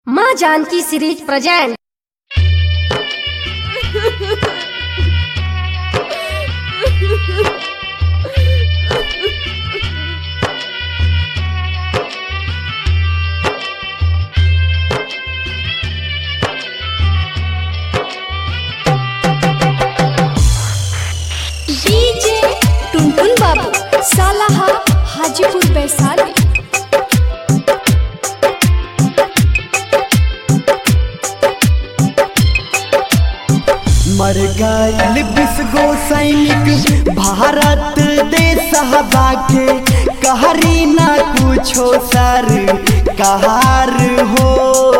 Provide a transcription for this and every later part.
माँ Janki series present DJ Tuntun Babu Salaha Hajipur Vaishali मर गईल बिस्गो सैनिक भारत देश हवा के कहरी ना कुछो सर कहार हो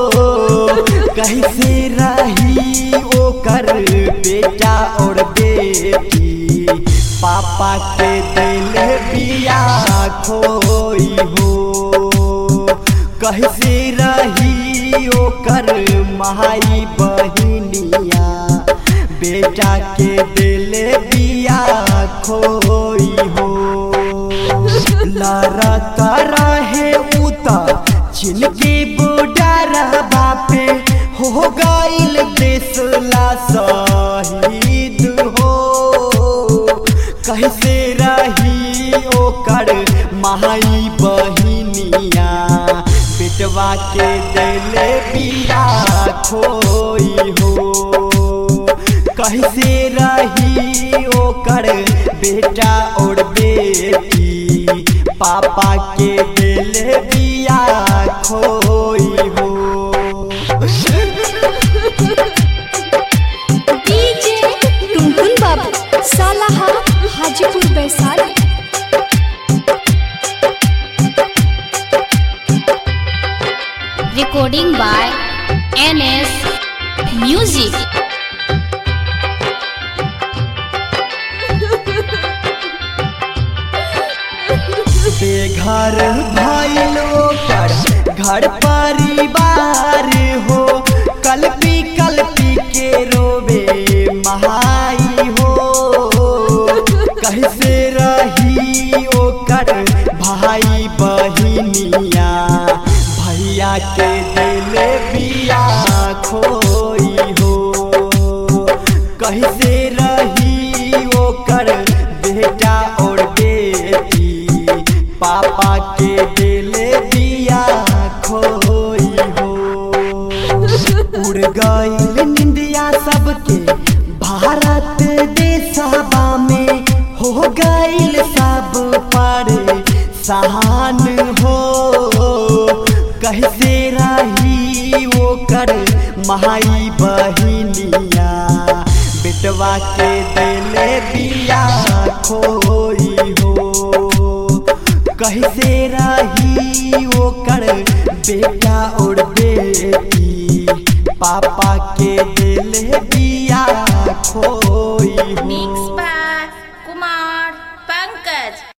कैसे रही ओकर बेटा और बेटी पापा के दिल बिया खोई हो कैसे रही ओकर माई बहिनिया बेटा के दिल बिया खोई हो लड़त रहे उता जिनके बुडर बापे हो गईल देसला शहीद हो कैसे रही ओकर माई बहिनिया बेटवा के दिल बिया खोई हो कैसे रही ओकर बेटा और बेटी पापा के दिल बिया खोई हो DJ Tuntun Babu Salaha Hajipur Vaishali recording by NS Music. बेघर भइल ओकर घर परिवार हो कल्पी कल्पी के रोवे महाई हो कैसे रही ओकर भाई बहिनिया भैया के दिल बिया खोई हो कैसे रही ओकर बेटा और बेटी पापा के दिल दिया खोई हो उड़ गईल निंदिया सबके भारत देशवा में हो गईल सब पर सहान हो कैसे रही ओकर माई बहिनिया बेटवा के दिल बिया खोई हो कैसे रही ओकर बेटा और बेटी पापा के दिल